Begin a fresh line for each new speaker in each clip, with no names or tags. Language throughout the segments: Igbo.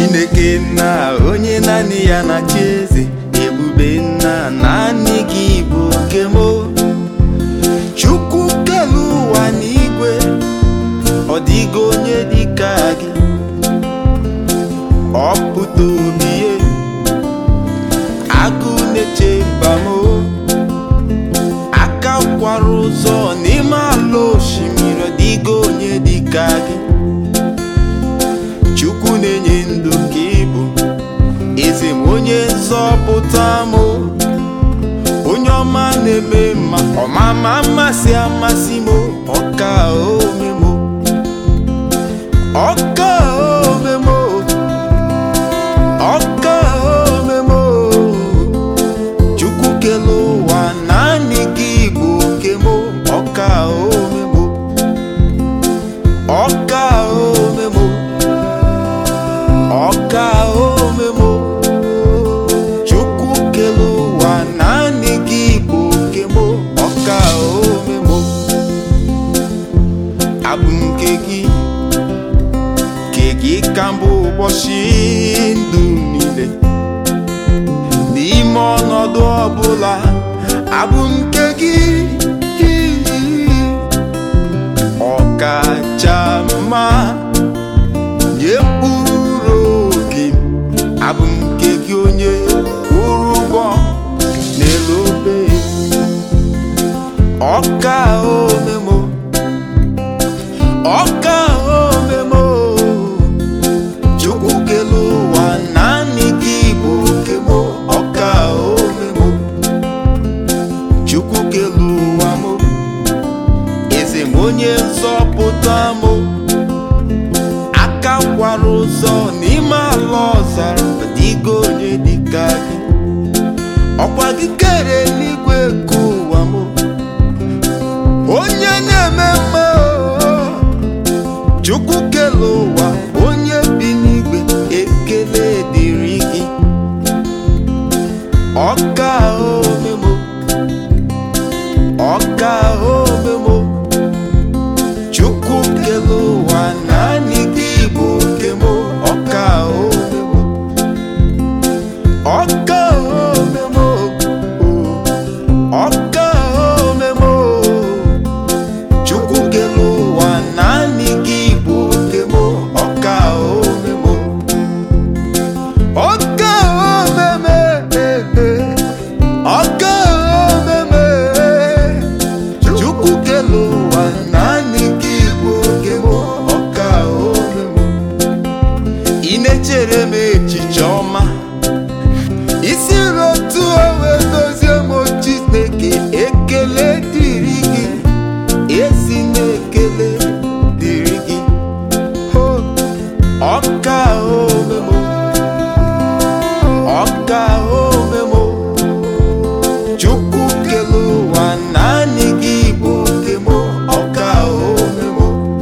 chineke nna onye naanị ya na-achị eze ebube nna naanị gị bụ oke m chukwu kelu ụwa n'igwe ọ dịghị onye dịka gị ọ pụta obi ye agụ na-eche mba m aka kwara ụzọ n'ime ala osimiri ọ dịghị onye dịka gị chukwu na-enye ndụ ka ịbụ eze m onye nzọpụta m onye ọma na-eme mma ọmama mmasị amasị m ọka ome m ọka ome m ọka ome m chukwu kele ụwa naanị gị bụ oke m ọka ome m ọka ome m ọka ome m chukwu kele ụwa naanị gị bụ oke m ọka ome m abụ m nke gị nke gị ka mbụ ụbọchị ndụ m niile n'ime ọnọdụ ọbụla abụ m nke gị ọkacha mma nye mkpụrụ obi m abụ m nke gị onye kwụrụ ụgwọ n'elu obe ọka omemo ọka omemo chukwu kele ụwa naanị gị bụ oke m ọka omemo chukwu kele ụwa m eze m onye nzọpụta m aka kwara ụzọ n'ime ala ọzara dịgo onye dịka gị ọkwa gị kere eluigwe ka ụwa m onye na-eme mma chukwu kele ụwa onye bi n'igwe ekele dịrị gị ọka omemo ọka omemo chukwu kele ụwa naanị gị bụ oke m ọka omemo ọka omemo ọka omemo chukwu kele ụwa naanị gị bụ oke m ọka omemo ọka omeme ọka omeme chukwu kele ụwa naanị gị bụ oke m ọka omemo ị na-echere m echiche ọma isi rotu owe dozie m chineke ekele dịrị gị ezi na-ekele dịrị gị ho ọka omemo ọka omemo chukwu kele ụwa naanị gị bụ oke m ọka omemo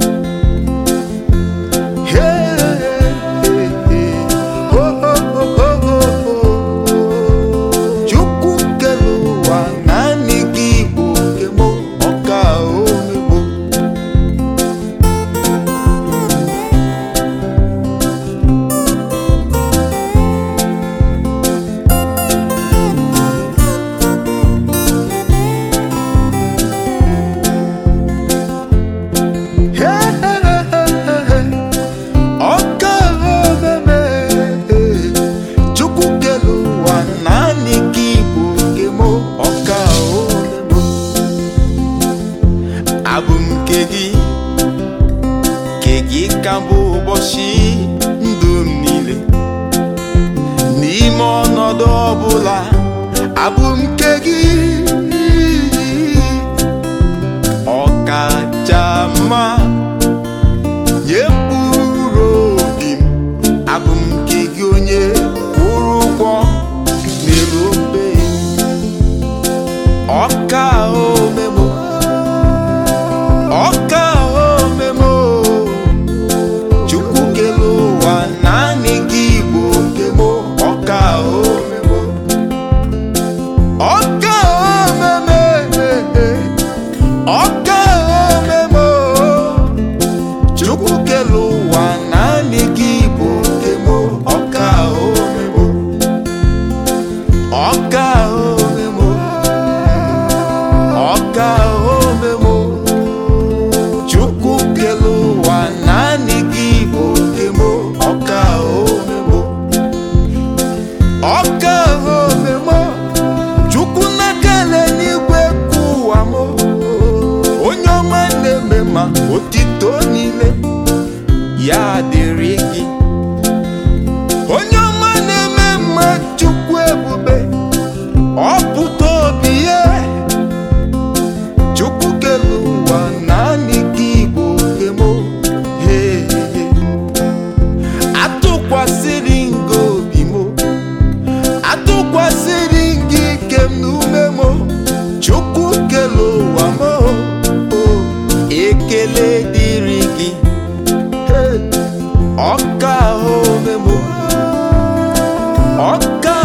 chukwu kele ụwa naanị gị bụ oke m ọka omemo ọka omeme chukwu kele ụwa naanị gị bụ oke m ọka omemo abụ m nke gị nke gị ka bụ ụbọchị ndụ m niile n'ime ọnọdụ ọbụla abụ m nke gị ọkacha mma nye mkpụrụ obi m abụ m nke gị onye kwụrụ ụgwọ n'elu obe ọka omemo ọka omemo chukwu kele ụwa naanị gị bụ oke m ọka omemo ọka omeme ọka omemo onye ọma na-eme mma chukwu ebube ọ pụta obi ya chukwu kere ụwa naanị gị bụ oke mo He, he, he. atụkwasịrị nga obi mo atụkwasịrị gị ike m n'ume mo chukwu kere ụwa mo o, ekele dịrị gị Hey, ọka ahụ ome mo ọka